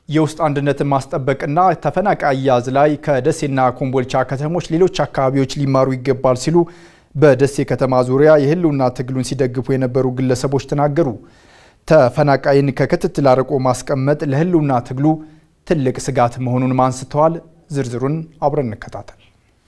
የውስጥ አንድነትን ማስጠበቅና ተፈናቃይ አያያዝ ላይ ከደሴና ኮምቦልቻ ከተሞች ሌሎች አካባቢዎች ሊማሩ ይገባል ሲሉ በደሴ ከተማ ዙሪያ የህልውና ትግሉን ሲደግፉ የነበሩ ግለሰቦች ተናገሩ። ተፈናቃይን ከክትትል አርቆ ማስቀመጥ ለህልውና ትግሉ ትልቅ ስጋት መሆኑንም አንስተዋል። ዝርዝሩን አብረን እንከታተል።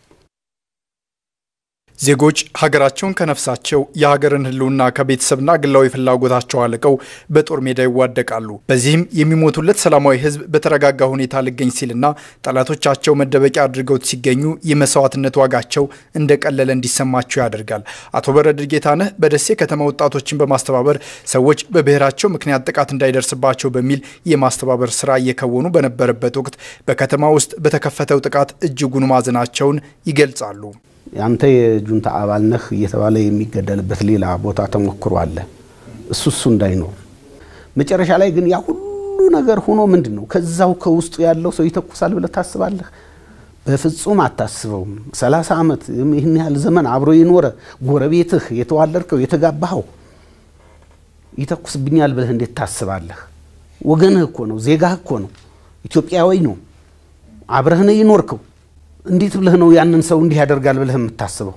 ዜጎች ሀገራቸውን ከነፍሳቸው የሀገርን ህልውና ከቤተሰብና ግላዊ ፍላጎታቸው አልቀው በጦር ሜዳ ይዋደቃሉ። በዚህም የሚሞቱለት ሰላማዊ ህዝብ በተረጋጋ ሁኔታ ልገኝ ሲልና ጠላቶቻቸው መደበቂያ አድርገውት ሲገኙ የመስዋዕትነት ዋጋቸው እንደቀለለ እንዲሰማቸው ያደርጋል። አቶ በረድር ጌታነህ በደሴ ከተማ ወጣቶችን በማስተባበር ሰዎች በብሔራቸው ምክንያት ጥቃት እንዳይደርስባቸው በሚል የማስተባበር ስራ እየከወኑ በነበረበት ወቅት በከተማ ውስጥ በተከፈተው ጥቃት እጅጉን ማዘናቸውን ይገልጻሉ። አንተ የጁንታ አባል ነህ እየተባለ የሚገደልበት ሌላ ቦታ ተሞክሮ አለ። እሱ እሱ እንዳይኖር መጨረሻ ላይ ግን ያ ሁሉ ነገር ሆኖ ምንድን ነው ከዛው ከውስጡ ያለው ሰው ይተኩሳል ብለህ ታስባለህ? በፍጹም አታስበውም። ሰላሳ ዓመት ይህን ያህል ዘመን አብሮ የኖረ ጎረቤትህ፣ የተዋለድከው፣ የተጋባኸው ይተኩስብኛል ብለህ እንዴት ታስባለህ? ወገንህ እኮ ነው፣ ዜጋህ እኮ ነው፣ ኢትዮጵያዊ ነው፣ አብረህ ነው የኖርከው እንዴት ብለህ ነው ያንን ሰው እንዲህ ያደርጋል ብለህ የምታስበው?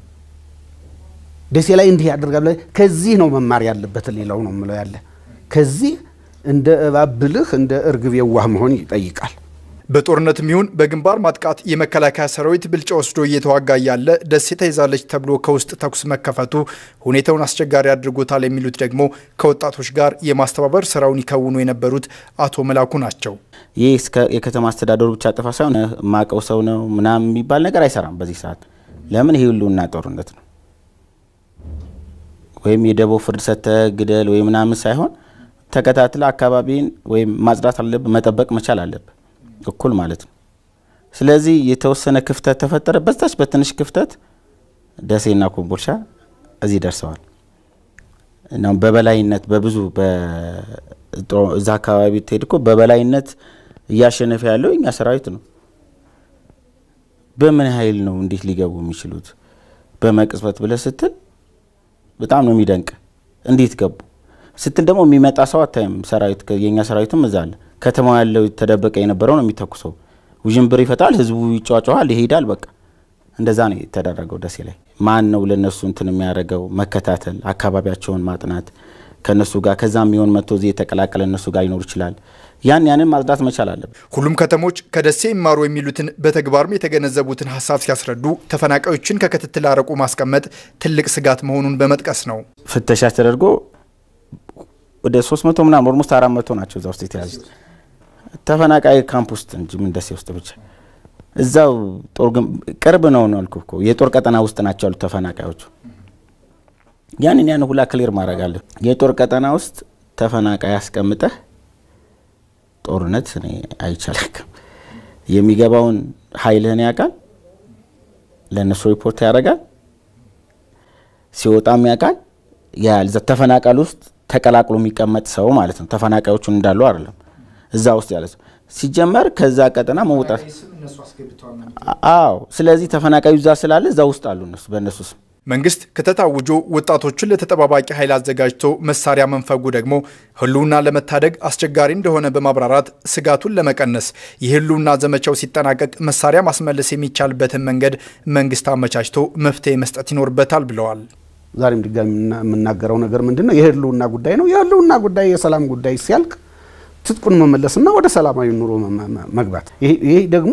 ደሴ ላይ እንዲህ ያደርጋል ብለህ ከዚህ ነው መማር ያለበት። ሌላው ነው የምለው ያለ ከዚህ እንደ እባብ ብልህ እንደ እርግብ የዋህ መሆን ይጠይቃል። በጦርነትም ይሁን በግንባር ማጥቃት የመከላከያ ሰራዊት ብልጫ ወስዶ እየተዋጋ ያለ ደሴ ተይዛለች ተብሎ ከውስጥ ተኩስ መከፈቱ ሁኔታውን አስቸጋሪ አድርጎታል የሚሉት ደግሞ ከወጣቶች ጋር የማስተባበር ስራውን ይከውኑ የነበሩት አቶ መላኩ ናቸው። ይህ የከተማ አስተዳደሩ ብቻ ጥፋ ሳይሆን ማቀው ሰው ነው ምናምን የሚባል ነገር አይሰራም። በዚህ ሰዓት ለምን ይህ ህልውና ጦርነት ነው። ወይም የደቦ ፍርድ ሰጥተህ ግደል ወይ ምናምን ሳይሆን ተከታትለ አካባቢን ወይም ማጽዳት አለብህ፣ መጠበቅ መቻል አለብህ እኩል ማለት ነው። ስለዚህ የተወሰነ ክፍተት ተፈጠረ። በዛች በትንሽ ክፍተት ደሴና ኮምቦልቻ እዚህ ደርሰዋል። እናም በበላይነት በብዙ እዛ አካባቢ ትሄድ እኮ በበላይነት እያሸነፈ ያለው እኛ ሰራዊት ነው። በምን ኃይል ነው እንዴት ሊገቡ የሚችሉት በመቅጽበት ብለህ ስትል በጣም ነው የሚደንቅ። እንዴት ገቡ ስትል ደግሞ የሚመጣ ሰው አታይም። ሰራዊት የእኛ ሰራዊትም እዛ አለ። ከተማው ያለው ተደበቀ የነበረው ነው የሚተኩሰው። ውዥንብር ይፈጣል፣ ህዝቡ ይጫጫዋል፣ ይሄዳል። በቃ እንደዛ ነው የተደረገው ደሴ ላይ። ማን ነው ለእነሱ እንትን የሚያደርገው? መከታተል፣ አካባቢያቸውን ማጥናት ከእነሱ ጋር ከዛ የሚሆን መጥቶ እዚህ የተቀላቀለ እነሱ ጋር ሊኖር ይችላል። ያን ያንን ማጽዳት መቻል አለብን። ሁሉም ከተሞች ከደሴ ይማሩ የሚሉትን በተግባርም የተገነዘቡትን ሀሳብ ሲያስረዱ ተፈናቃዮችን ከክትትል አርቆ ማስቀመጥ ትልቅ ስጋት መሆኑን በመጥቀስ ነው። ፍተሻ ተደርጎ ወደ 300 ምናምን ኦልሞስት 400 ናቸው እዛ ውስጥ የተያዙት ተፈናቃይ ካምፕ ውስጥ እንጂ ምን ደሴ ውስጥ ብቻ እዛው ጦር ቅርብ ነው ነው አልኩህ እኮ የጦር ቀጠና ውስጥ ናቸው ያሉት ተፈናቃዮቹ። ያንን ያን ሁላ ክሊር ማድረግ አለ። የጦር ቀጠና ውስጥ ተፈናቃይ አስቀምጠህ ጦርነት እኔ አይቻልም። የሚገባውን ኃይልህን ያውቃል፣ ለእነሱ ሪፖርት ያደርጋል፣ ሲወጣም ያውቃል። ያል ተፈናቃል ውስጥ ተቀላቅሎ የሚቀመጥ ሰው ማለት ነው። ተፈናቃዮቹን እንዳሉ አይደለም እዛ ውስጥ ያለ ሰው ሲጀመር ከዛ ቀጠና መውጣት አዎ። ስለዚህ ተፈናቃዩ እዛ ስላለ እዛ ውስጥ አሉ እነሱ በእነሱ ስም መንግስት ክተት አውጆ ወጣቶችን ለተጠባባቂ ኃይል አዘጋጅቶ መሳሪያ መንፈጉ ደግሞ ህልውና ለመታደግ አስቸጋሪ እንደሆነ በማብራራት ስጋቱን ለመቀነስ የህልውና ዘመቻው ሲጠናቀቅ መሳሪያ ማስመለስ የሚቻልበትን መንገድ መንግስት አመቻችቶ መፍትሄ መስጠት ይኖርበታል ብለዋል። ዛሬም ድጋሚ የምናገረው ነገር ምንድን ነው? የህልውና ጉዳይ ነው። የህልውና ጉዳይ የሰላም ጉዳይ ሲያልቅ ትጥቁን መመለስና ወደ ሰላማዊ ኑሮ መግባት፣ ይሄ ደግሞ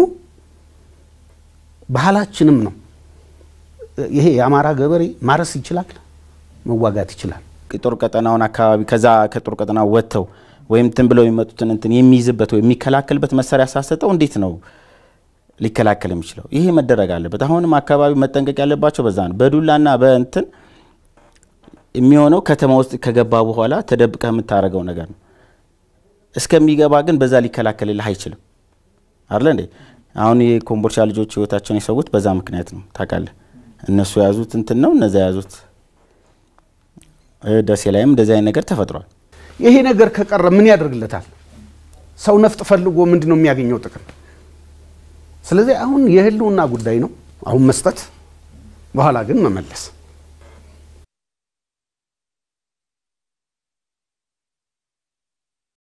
ባህላችንም ነው። ይሄ የአማራ ገበሬ ማረስ ይችላል፣ መዋጋት ይችላል። የጦር ቀጠናውን አካባቢ ከዛ ከጦር ቀጠና ወጥተው ወይም ትን ብለው የሚመጡትን እንትን የሚይዝበት ወይም የሚከላከልበት መሳሪያ ሳሰጠው እንዴት ነው ሊከላከል የሚችለው? ይሄ መደረግ አለበት። አሁንም አካባቢ መጠንቀቅ ያለባቸው በዛ ነው። በዱላና በእንትን የሚሆነው ከተማ ውስጥ ከገባ በኋላ ተደብቀህ የምታደርገው ነገር ነው። እስከሚገባ ግን በዛ ሊከላከልልህ አይችልም። አለ እንዴ? አሁን የኮምቦልቻ ልጆች ህይወታቸውን የሰዉት በዛ ምክንያት ነው። ታውቃለህ እነሱ የያዙት እንትን ነው፣ እነዛ የያዙት ደሴ ላይም እንደዚህ አይነት ነገር ተፈጥሯል። ይሄ ነገር ከቀረ ምን ያደርግለታል? ሰው ነፍጥ ፈልጎ ምንድን ነው የሚያገኘው ጥቅም? ስለዚህ አሁን የህልውና ጉዳይ ነው። አሁን መስጠት፣ በኋላ ግን መመለስ